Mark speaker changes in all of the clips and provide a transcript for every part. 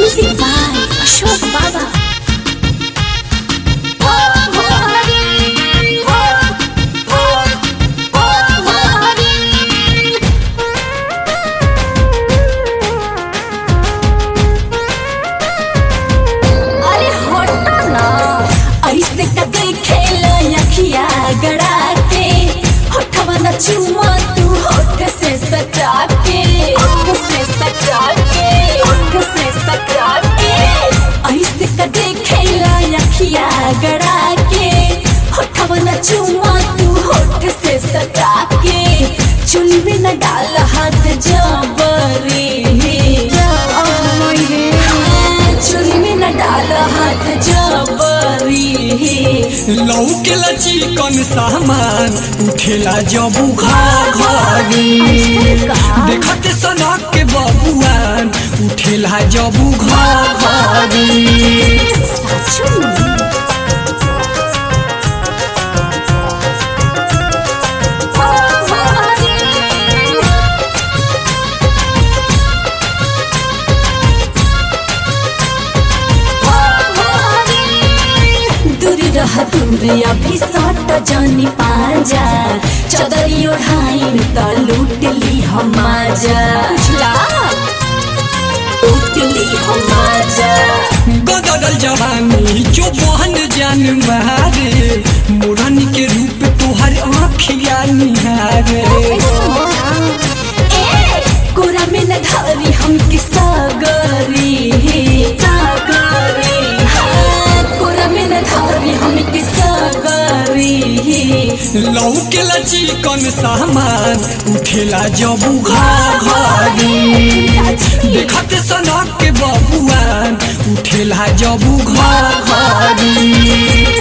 Speaker 1: Music by Ashok Baba. अरे हटो ना ऐसे का देखेला अखिया गड़ा के होठवा न चुमा तू होठ से सटा के होठ से सटा के होठ से सटा के ऐसे का देखेला अखिया गड़ा के होठवा न चुमा तू होठ से सटा के चुल में न डाल हाथ जबरी चुल में न डाल हाथ जबरी
Speaker 2: लौकेला चिकन सामान उठेला जबू घर घरी देखते सनक के बबुआन उठेला जबू घर घरी
Speaker 1: साचो में दूर रह दूर अभी सट जानी पाजा चदरी ओढ़ाइन त लूट ली हम आजा उछला लूट ली हम आजा
Speaker 2: गदरल जवानी जो बहन जान मारे मोरन के रूप तोहर आँखिया निहारे
Speaker 1: कोरा में न धारी हम की सागरी सागरी हाँ, कोरा में न धारी हम की सागरी
Speaker 2: लौकेला चिकन सामान उठेला जबू घर घरी देखते सनक के बबुआन उठेला जबू घर घरी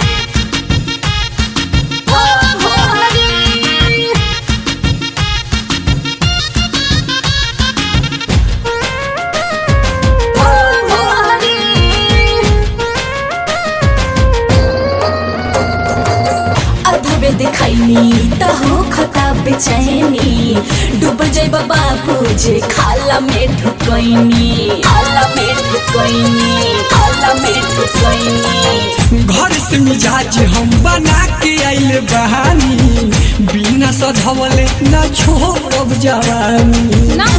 Speaker 1: अधबे दिखैनी त हो खता बेचैनी डूब जाइब बाबू जे खाला में ढुकैनी खाला में ढुकैनी खाला में ढुकैनी
Speaker 2: घर से मिजाज हम बना के आइल बहानी बिना सधवले न छोड़ब जवानी
Speaker 1: ना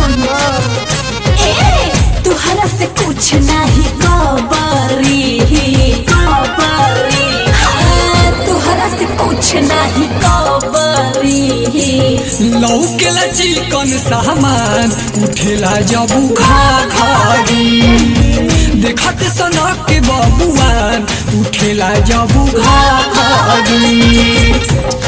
Speaker 1: ए तुहरा से कुछ नहीं कबरी कबरी हाँ, तुहरा से कुछ नहीं कबरी
Speaker 2: लौकेला चिकन सामान उठेला जबू खा खारी देखते सनक के बबुआन उठेला जबू खा खारी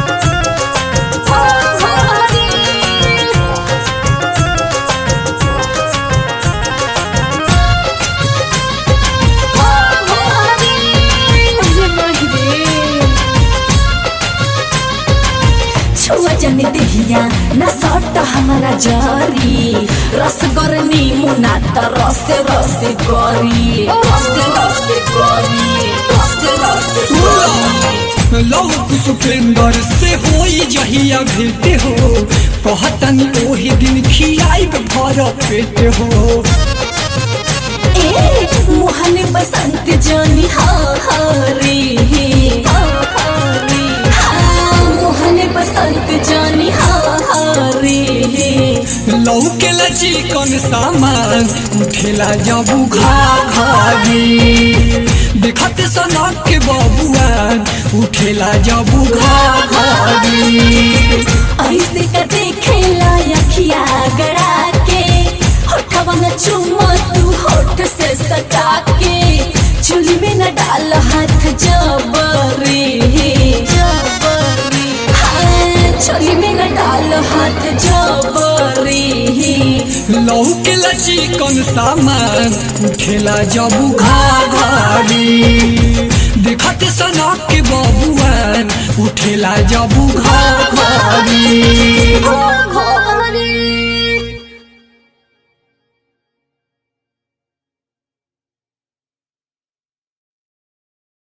Speaker 1: छुआ जन देहिया न सट हमारा जरी रस करनी मुना त रस रस करी रस रस करी रस रस करी
Speaker 2: लव सुपेंदर से होई जहिया भेटे हो कहतनी ओही दिन खियाइब भर पेट हो
Speaker 1: ए मोहन बसंत जानी हरी मोहन बसंत जानी हरी
Speaker 2: लौकेला चिकन सामान उठेला जबू घा घारी देखते सनक के बबुआन उठेला जबू घा घारी
Speaker 1: ऐसे का देखेला अखिया गड़ा के होठवा न चुमा तू होठ से सटा के चुली में न डाल हाथ जबरी जबरी हाँ चुली में न डाल हाथ जबरी
Speaker 2: लौकेला चिकन सामान उठेला जबू घा घारी देखते सनक के बबुआन उठेला जबू घा घारी
Speaker 1: हो हो